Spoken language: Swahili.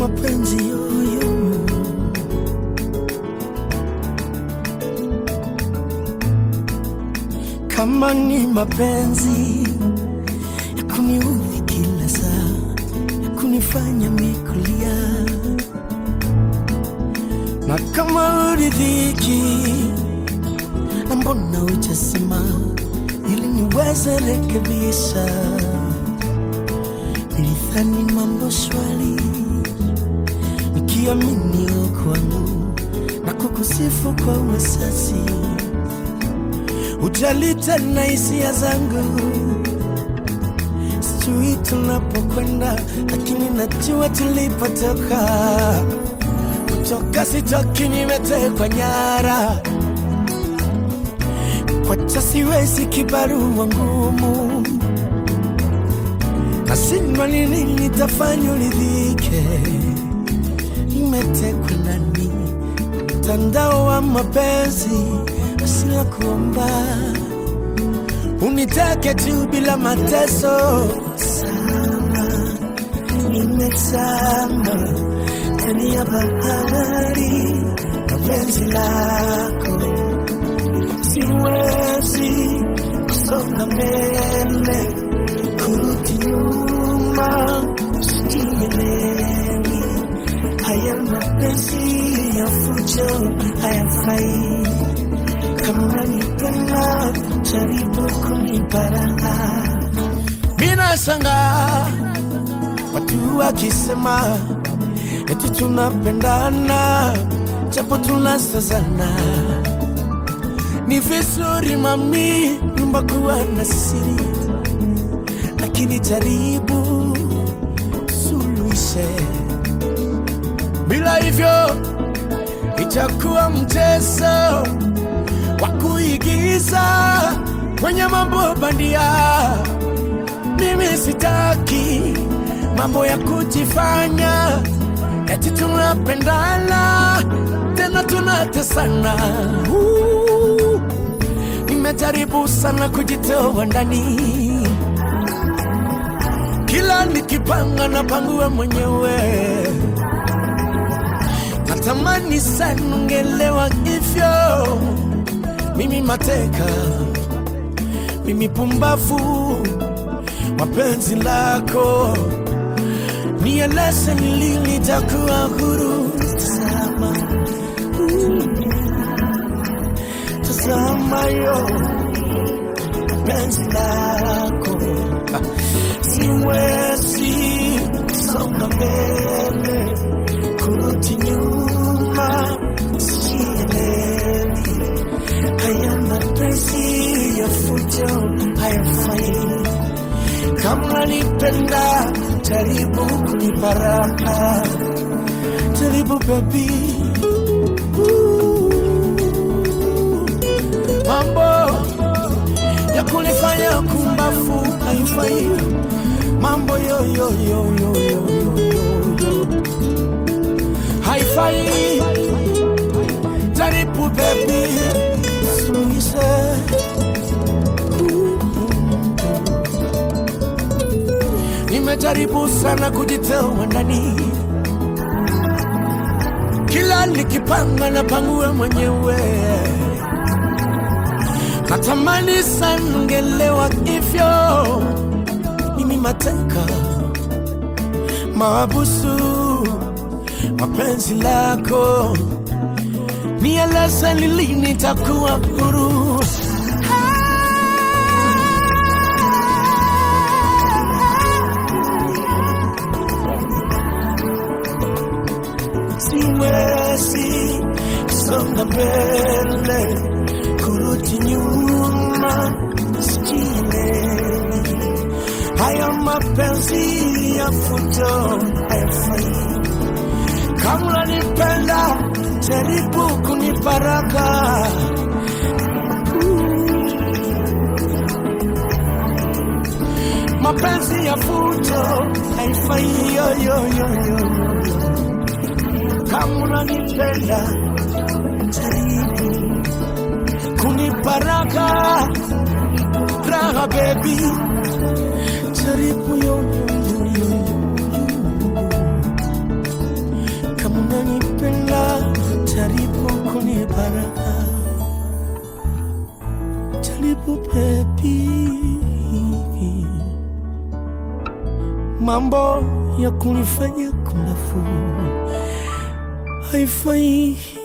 mapenzi yoyo kama ni mapenzi ya kuniudhi kila saa ya kunifanya mikulia na kama uridhiki na mbona ujasema ili niweze rekebisha nilidhani mambo shwari nikiamini kwangu na kukusifu kwa uwesasi ujali tena hisia zangu sijui tunapokwenda lakini najua tulipotoka kutoka sitoki nimetekwa nyara kwacha siwezi kibarua ngumu nashindwa nini nitafanya uridhike nimetekwa ndani mtandao wa mapenzi asila kuomba unitake tu bila mateso sana nimezama ndani ya bahari na penzi lako siwezi kusonga mbele kurudi nyuma sijielewi haya mapenzi ya fujo hayafai kama nipenda jaribu kunibaraka mina shanga watu wakisema eti tunapendana japo tunasazana ni vizuri mami nyumba kuwa na siri lakini jaribu suluhishe bila hivyo itakuwa mchezo wa kuigiza kwenye mambo bandia. Mimi sitaki mambo ya kujifanya eti tunapendana tena tunatesana. Uh, Nimejaribu sana kujitoa ndani, kila nikipanga napangua mwenyewe natamani sana ungelewa hivyo. Mimi mateka, mimi pumbavu, mapenzi lako nieleze ni lini nitakuwa huru. Tazama, tazama yo penzi lako, siwezi songa mbele kurudi nyuma, sielewi haya mapenzi ya fujo hayafai. Kama nipenda, jaribu kunibaraka, jaribu baby. Ooh, mambo ya kunifanya kumbafu haifai, mambo yo yo yo yo yo yo yo haifai. Jaribu baby, suluhishe. Nimejaribu sana kujitoa ndani, kila nikipanga na pangue mwenyewe. Natamani sana ungelewa hivyo, mimi mateka maabusu mapenzi lako, nieleze ni lini nitakuwa huru. Siwezi kusonga mbele, kurudi nyuma, sijielewi. Haya mapenzi ya fujo hayafai. Kama unanipenda jaribu kunibaraka. Mapenzi ya fujo haifai yo yo yo yo. Kama unanipenda jaribu kunibaraka. Raha baby, jaribu yo yo yo yo yo. mambo ya kunifanya kumbafu haifai